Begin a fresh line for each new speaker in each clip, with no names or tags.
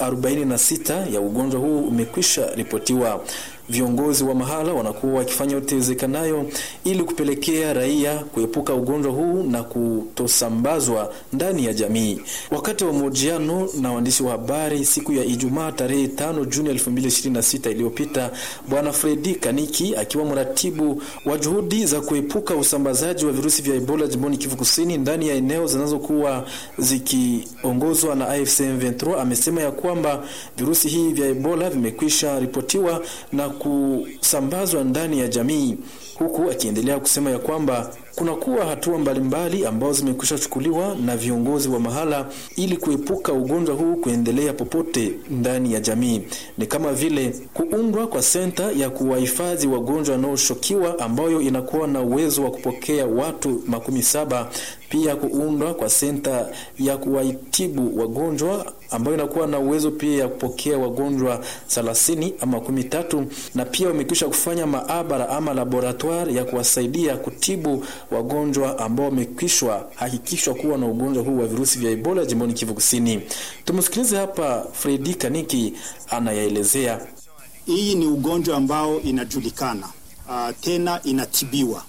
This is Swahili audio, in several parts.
46 ya ugonjwa huu umekwisha ripotiwa. Viongozi wa mahala wanakuwa wakifanya yote iwezekanayo ili kupelekea raia kuepuka ugonjwa huu na kutosambazwa ndani ya jamii. Wakati wa mahojiano na waandishi wa habari siku ya Ijumaa tarehe 5 Juni 2026 iliyopita, Bwana Fredi Kaniki akiwa mratibu wa juhudi za kuepuka usambazaji wa virusi vya Ebola jimboni Kivu Kusini ndani ya eneo zinazokuwa zikiongozwa na AFC M23 amesema ya kwamba virusi hivi vya Ebola vimekwisha ripotiwa na kusambazwa ndani ya jamii, huku akiendelea kusema ya kwamba kunakuwa hatua mbalimbali ambazo zimekwisha chukuliwa na viongozi wa mahala ili kuepuka ugonjwa huu kuendelea popote ndani ya jamii. Ni kama vile kuundwa kwa senta ya kuwahifadhi wagonjwa wanaoshukiwa ambayo inakuwa na uwezo wa kupokea watu makumi saba pia kuundwa kwa senta ya kuwaitibu wagonjwa ambayo inakuwa na uwezo pia ya kupokea wagonjwa thelathini ama kumi tatu na pia wamekwisha kufanya maabara ama laboratoire ya kuwasaidia kutibu wagonjwa ambao wamekwishwa hakikishwa kuwa na ugonjwa huu wa virusi vya Ebola jimboni Kivu Kusini. Tumsikilize hapa Fredi Kaniki anayaelezea.
Hii ni ugonjwa ambao inajulikana, uh, tena inatibiwa.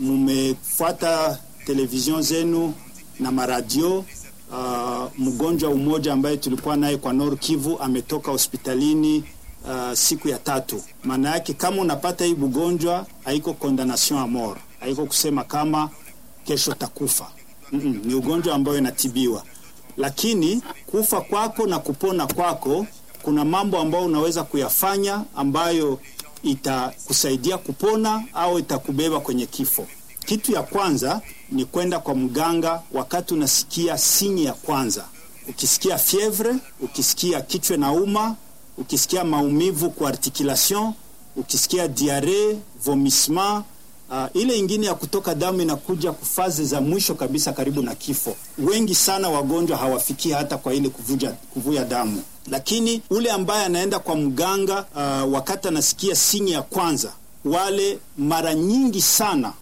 Mumefuata televizion zenu na maradio uh, mgonjwa umoja ambaye tulikuwa naye kwa Nord Kivu ametoka hospitalini uh, siku ya tatu. Maana yake kama unapata hii ugonjwa haiko condemnation a mort, haiko kusema kama kesho takufa. Mm -mm, ni ugonjwa ambayo inatibiwa, lakini kufa kwako na kupona kwako kuna mambo ambayo unaweza kuyafanya ambayo itakusaidia kupona au itakubeba kwenye kifo. Kitu ya kwanza ni kwenda kwa mganga wakati unasikia sinyi ya kwanza, ukisikia fievre, ukisikia kichwa na uma, ukisikia maumivu kwa articulation, ukisikia diare, vomissement Uh, ile ingine ya kutoka damu inakuja kufazi za mwisho kabisa karibu na kifo. Wengi sana wagonjwa hawafikii hata kwa ile kuvuja, kuvuja damu, lakini ule ambaye anaenda kwa mganga uh, wakati anasikia sinyi ya kwanza, wale mara nyingi sana